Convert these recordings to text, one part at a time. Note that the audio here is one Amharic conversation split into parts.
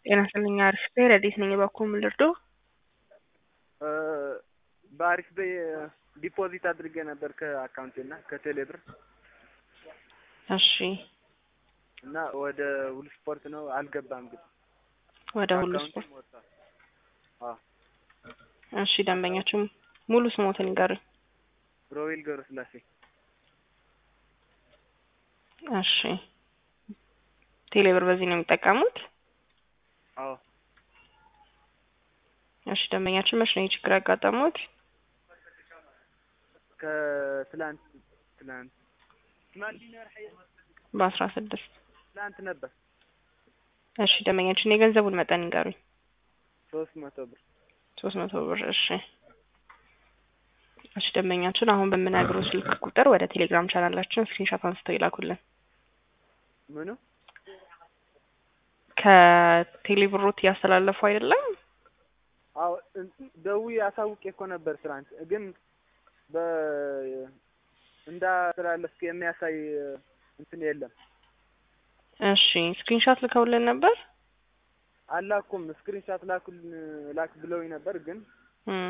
ጤና ይስጥልኝ አሪፍ ነኝ ረዴት ነኝ በኩል ምን ልርዶ? በአሪፍ በይ ዲፖዚት አድርጌ ነበር ከአካውንቴ እና ከቴሌ ብር እሺ እና ወደ ሁሉ ስፖርት ነው አልገባም ግን ወደ ሁሉ ስፖርት አካውንቴም ወጥቷል። አዎ እሺ ደንበኛችን ሙሉ ስሞትን ይንገሩኝ። ሮቤል ገብረስላሴ እሺ ቴሌ ብር በዚህ ነው የሚጠቀሙት? አዎ እሺ ደንበኛችን መቼ ነው ይህ ችግር ያጋጠሙት? ከትላንት ትላንት በአስራ ስድስት ትላንት ነበር እሺ ደንበኛችን የገንዘቡን መጠን ይንገሩኝ። ሶስት መቶ ብር ሶስት መቶ ብር እሺ እሺ ደንበኛችን አሁን በምነግረው ስልክ ቁጥር ወደ ቴሌግራም ቻናላችን ስክሪንሾት አንስተው ይላኩልን። ምኑ ከቴሌብሮት እያስተላለፉ አይደለም? አዎ ደውዬ አሳውቄ እኮ ነበር ትናንት ግን በ እንዳስተላለፍክ የሚያሳይ እንትን የለም። እሺ ስክሪንሾት ልከውልን ነበር? አላኩም ስክሪንሻት ላኩልን ላክ ብለውኝ ነበር ግን እም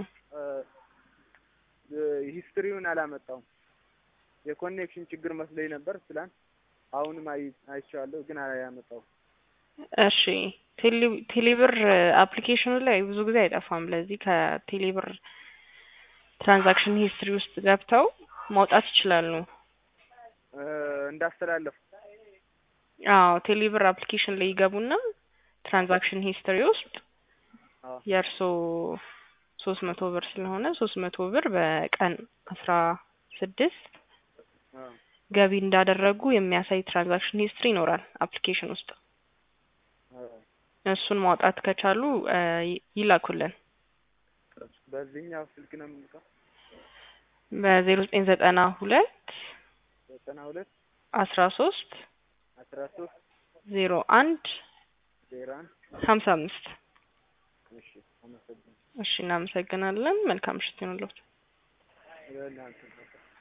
ሂስትሪውን አላመጣውም። የኮኔክሽን ችግር መስሎኝ ነበር ትላንት። አሁንም አይ አይቼዋለሁ ግን አላመጣውም። እሺ ቴሌ ቴሌብር አፕሊኬሽኑ ላይ ብዙ ጊዜ አይጠፋም። ለዚህ ከቴሌብር ትራንዛክሽን ሂስትሪ ውስጥ ገብተው ማውጣት ይችላሉ። እንዳስተላለፉ አዎ ቴሌብር አፕሊኬሽን ላይ ይገቡና ትራንዛክሽን ሂስትሪ ውስጥ አዎ የእርሶ ሶስት መቶ ብር ስለሆነ ሶስት መቶ ብር በቀን አስራ ስድስት አዎ ገቢ እንዳደረጉ የሚያሳይ ትራንዛክሽን ሂስትሪ ይኖራል አፕሊኬሽን ውስጥ። አዎ እሱን ማውጣት ከቻሉ እ ይላኩልን በዚህኛው ስልክ ነው የምልከው። በዜሮ ዘጠኝ ዘጠና ሁለት ዘጠና ሁለት አስራ ሶስት አስራ ሶስት ዜሮ አንድ ዜሮ አንድ ሀምሳ አምስት እሺ አመሰግናለሁ። እሺ እናመሰግናለን። መልካም ምሽት ይሁንልዎት። ይኸውልህ አንተ